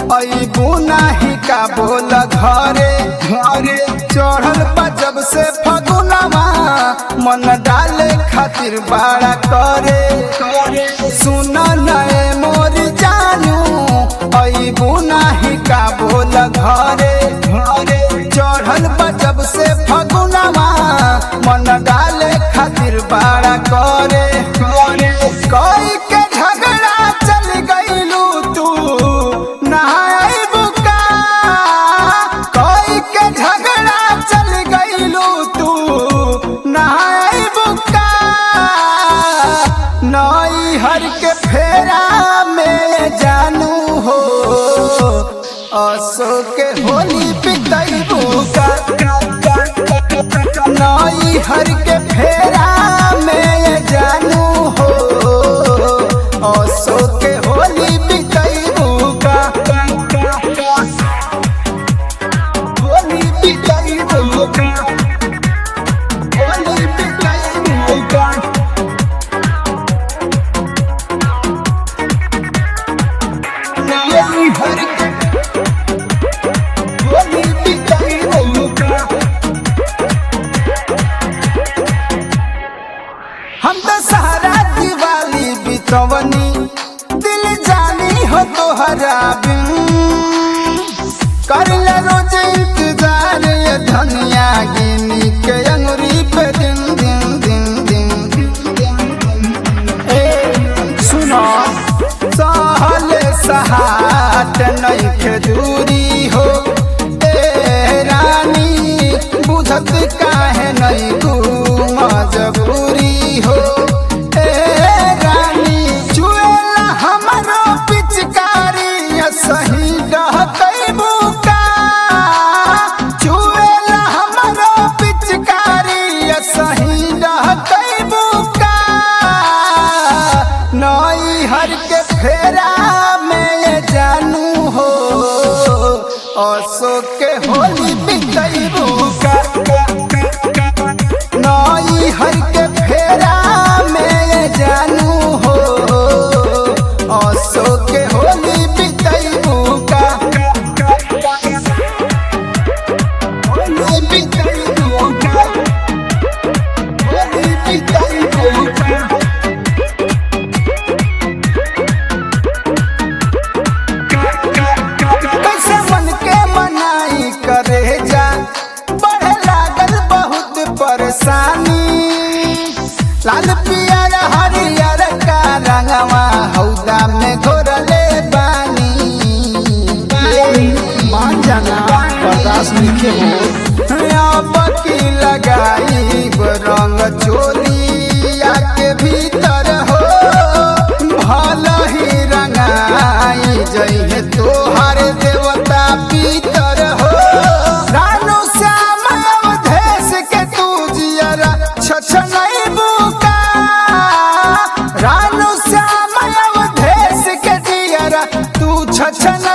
अबू नाही का बोल घरे घरे चढ़ल बा जब से फगुनवा मन डाले खातिर बाड़ा करे सुन नए मोर जानू अबू नाही का बोल घरे घरे चढ़ल बा जब से फगुनवा मन डाले खातिर बाड़ा करे कोई के झगड़ा चल गईलू तू नहाई बुका कोई के झगड़ा चल गईलू तू नहाई बुका नई हर के फेरा में जानू हो असो के होली पितई बुका नई हर के फेरा में जानू हो असो के होली बिकई बुका होली बिकई बुका होली बिकई बुका नई हर के होली बिकई बुका हम तो सहारा दिवाली बितवनी दिल जानी हो तोहरा बिन कर ले रोज इंतजार ये धनिया गिनी के अंगुरी पे दिन दिन दिन दिन ए सुनो सहले सहाट नहीं के दूरी हो ए रानी बुझत काहे नहीं तू मजबूरी हो ए रानी चुएला हमरो पिचकारी सही डहतई बुका चुएला हमरो पिचकारी सही डहतई बुका नई हर के फेरा में जानू हो असो के होली बिकई बुका नई हर के फेरा में जानू हो असो के होली बिकई बुका होली बिकई बुका होली बिकई बुका कैसे मन के मनाई करे जा बढ़े लागल बहुत परेशानी लाल पियर हरियर का रंगवा हौदा में घोरले बानी मान जाना बर्दाश्त लिखे हो अब की लगाई रंग चोलिया के भीतर हो भला ही रंगाई जइहे तोहर देवता पीतर हो रानू श्याम अवधेश के तू जियरा छछनई बुका रानू श्याम अवधेश के जियरा तू छछन